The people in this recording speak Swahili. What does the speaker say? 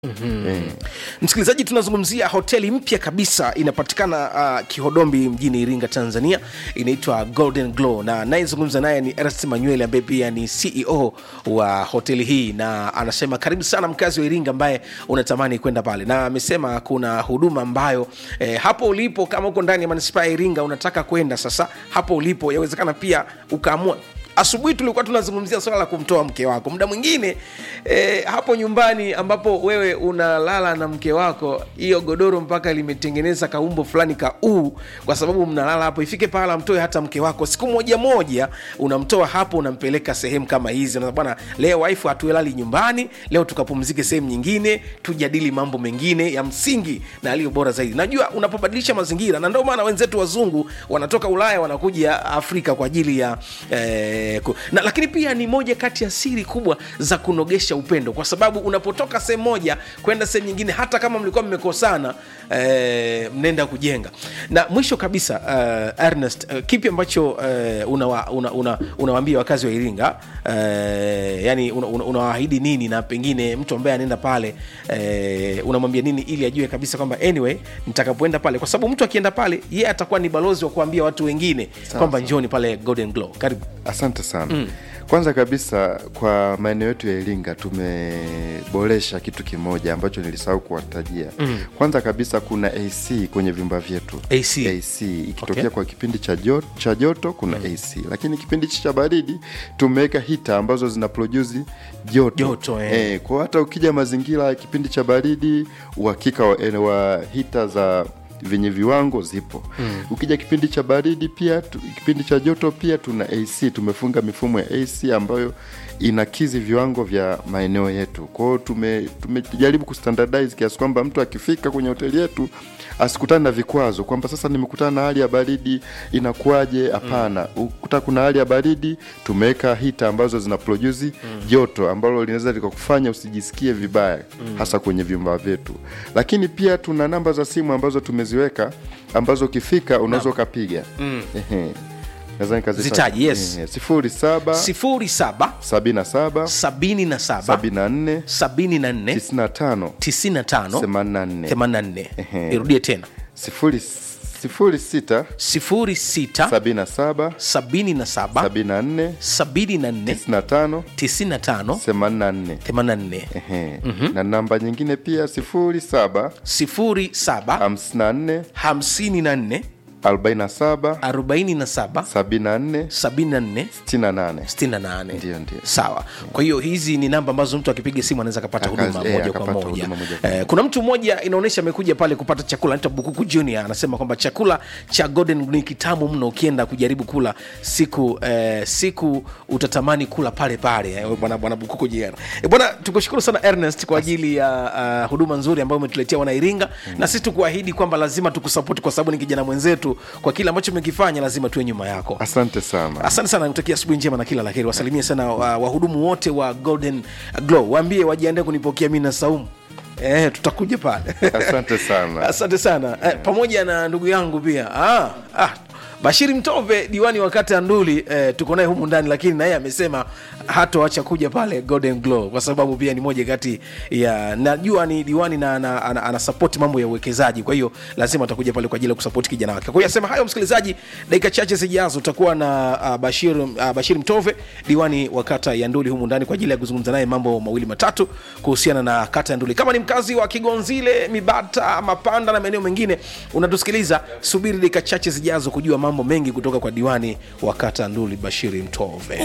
Eh, msikilizaji tunazungumzia hoteli mpya kabisa inapatikana uh, kihodombi mjini iringa tanzania inaitwa golden glow na anayezungumza naye ni ernest manuel ambaye pia ni ceo wa hoteli hii na anasema karibu sana mkazi wa iringa ambaye unatamani kwenda pale na amesema kuna huduma ambayo eh, hapo ulipo kama uko ndani ya manispaa ya iringa unataka kwenda sasa hapo ulipo yawezekana pia ukaamua asubuhi tulikuwa tunazungumzia swala la kumtoa mke wako muda mwingine eh, hapo nyumbani ambapo wewe unalala na mke wako hiyo godoro mpaka limetengeneza kaumbo fulani ka uu kwa sababu mnalala hapo ifike pahala mtoe hata mke wako siku moja moja unamtoa hapo unampeleka sehemu kama hizi Unasema, bwana leo waifu hatuelali nyumbani leo tukapumzike sehemu nyingine tujadili mambo mengine ya msingi na aliyo bora zaidi najua unapobadilisha mazingira na ndio maana wenzetu wazungu wanatoka ulaya wanakuja afrika kwa ajili ya eh, ku- na, lakini pia ni moja kati ya siri kubwa za kunogesha upendo kwa sababu unapotoka sehemu moja kwenda sehemu nyingine hata kama mlikuwa mmekosana eh, mnaenda kujenga na mwisho kabisa uh, ernest uh, kipi ambacho uh, unawaambia una, una, unawaambia wakazi wa iringa uh, yani unawaahidi una, unawaahidi nini na pengine mtu ambaye anaenda pale uh, unamwambia nini ili ajue kabisa kwamba anyway nitakapoenda pale kwa sababu mtu akienda pale yeye atakuwa ni balozi wa kuambia watu wengine kwamba njoni pale golden glow karibu asante sana mm. kwanza kabisa kwa maeneo yetu ya iringa tumeboresha kitu kimoja ambacho nilisahau kuwatajia mm. kwanza kabisa kuna ac kwenye vyumba vyetu AC. ac ikitokea Okay. okay. kwa kipindi cha joto, cha joto kuna mm. ac lakini kipindi cha baridi tumeweka hita ambazo zina produce joto, Joto, eh. Eh, kwa hata ukija mazingira ya kipindi cha baridi uhakika wa, eh, wa hita za vyenye viwango zipo mm. ukija kipindi cha baridi pia tu, kipindi cha joto pia tuna ac tumefunga mifumo ya ac ambayo inakizi viwango vya maeneo yetu kwao tume- tumejaribu kustandardize kiasi kwamba mtu akifika kwenye hoteli yetu asikutane na vikwazo kwamba sasa nimekutana na hali ya baridi inakuwaje hapana mm. ukuta kuna hali ya baridi tumeweka hita ambazo zina produce mm. joto ambalo linaweza likakufanya usijisikie vibaya mm. hasa kwenye vyumba vyetu lakini pia tuna namba za simu ambazo tumeziweka ambazo ukifika unaweza ukapiga mm. naweza nikazitaja. Zitaje, yes. Ehe, sifuri saba 07 sabini na saba 77 sabini na nne 74 tisini na tano 95 themanini na nne 84 Ehe. irudie tena sifuri sifuri sita 06 sabini na saba 77 sabini na nne 74 tisini na tano 95 themanini na nne 84 Ehe. na namba nyingine pia sifuri saba 07 hamsini na nne 54 arobaini na saba 47 sabini na nne 74 sitini na nane 68 Ndio, ndio. sawa kwa hiyo hizi ni namba ambazo mtu akipiga simu anaweza akapata Akazi- huduma eh, moja kwa akapata moja huduma moja kwa eh, kuna mtu mmoja inaonyesha amekuja pale kupata chakula anaitwa bukuku junior anasema kwamba chakula cha golden ni kitamu mno ukienda kujaribu kula siku eh, siku utatamani kula pale pale eh, bwana bwana bukuku junior eh, bwana tukushukuru sana ernest kwa ajili ya uh, huduma nzuri ambayo umetuletea wana iringa na sisi tukuahidi kwamba lazima tukusapoti kwa sababu ni kijana mwenzetu kwa kile ambacho umekifanya lazima tuwe nyuma yako asante sana asante sana nikutakia asubuhi njema na kila laheri wasalimie sana uh, wahudumu wote wa golden glow waambie wajiandae kunipokea mi na saumu Eh, tutakuja pale asante sana asante sana eh, pamoja na ndugu yangu pia ah, ah, bashiri mtove diwani wa kata ya nduli eh, tuko naye humu ndani lakini naye amesema hatoacha kuja pale golden glow kwa sababu pia ni moja kati ya najua ni diwani na ana, ana, ana support mambo ya uwekezaji kwa hiyo lazima atakuja pale kwa ajili ya kusapoti kijana wake kwa hiyo asema hayo msikilizaji dakika chache zijazo utakuwa na uh, bashir, uh, bashir mtove diwani wa kata ya nduli humu ndani kwa ajili ya kuzungumza naye mambo mawili matatu kuhusiana na kata ya nduli kama ni mkazi wa kigonzile mibata mapanda na maeneo mengine unatusikiliza subiri dakika chache zijazo kujua mambo mengi kutoka kwa diwani wa kata ya nduli bashiri mtove